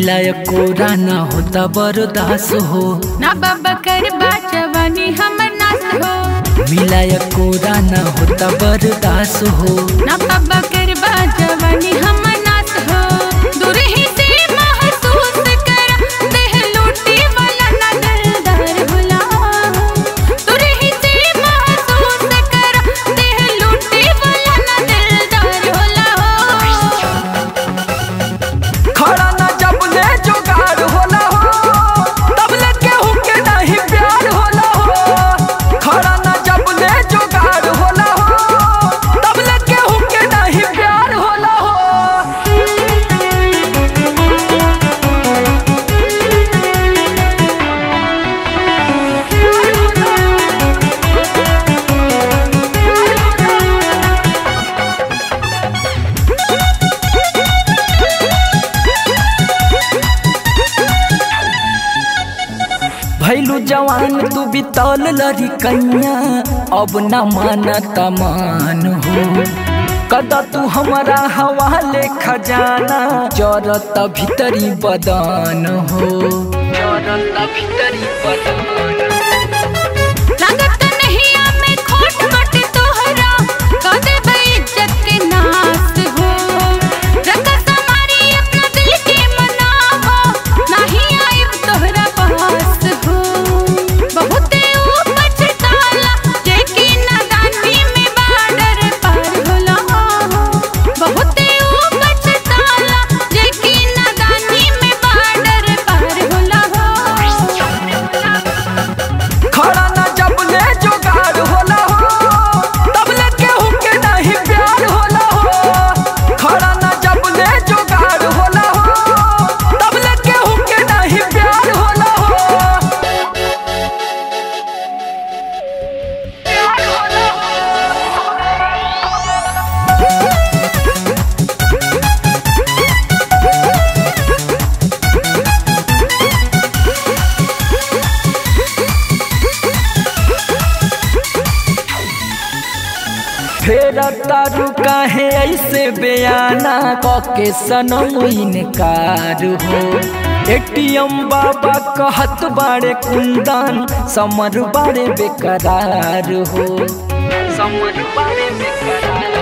मिलाय कोरा ना होता बर्दास हो ना बाबा कर जवानी हमर नाश हो मिलाय कोरा ना होता बर्दास हो ना बाबा कर जवानी हमर नाश हो दूर ही से महसूस कर देह लूटी वाला ना दिलदार भुला दूर ही से महसूस कर देह लूटी वाला ना दिलदार भुला खड़ा ना जब ले जोगार होला हो तब ले केहू के नहीं प्यार होला हो खड़ा ना जब ले जोगार होला हो तब ले केहू के नहीं प्यार होला हो भैलू जवान तू बितौल लड़ी कैया अब न मानत मान हो कदा तू हमारा हवाले खजाना जरत भीतरी बदन हो जरत भीतरी बदन लागत नहीं हमें खोट मोट तोहरा कदे बेइज्जत के नास हो रकस हमारी अपना दिल के मनावा नहीं आइब तोहरा पास हो बहुते ऊपर ताला जेकी नादानी में बाडर पार होला बहुते ऊपर ताला जेकी नादानी में बाडर पार होला खड़ा ना जब ले जोगार होला हो तब ले केहू के नहीं प्यार होला हो खड़ा ना जब ले जोगार होला हो तब ले केहू के नहीं प्यार होला हो फेर तारू काहे ऐसे बयाना कके सनम इनकार हो एटीएम बाबा कहत बाड़े कुंदन समर बाड़े बेकरार हो समर बाड़े बेकरार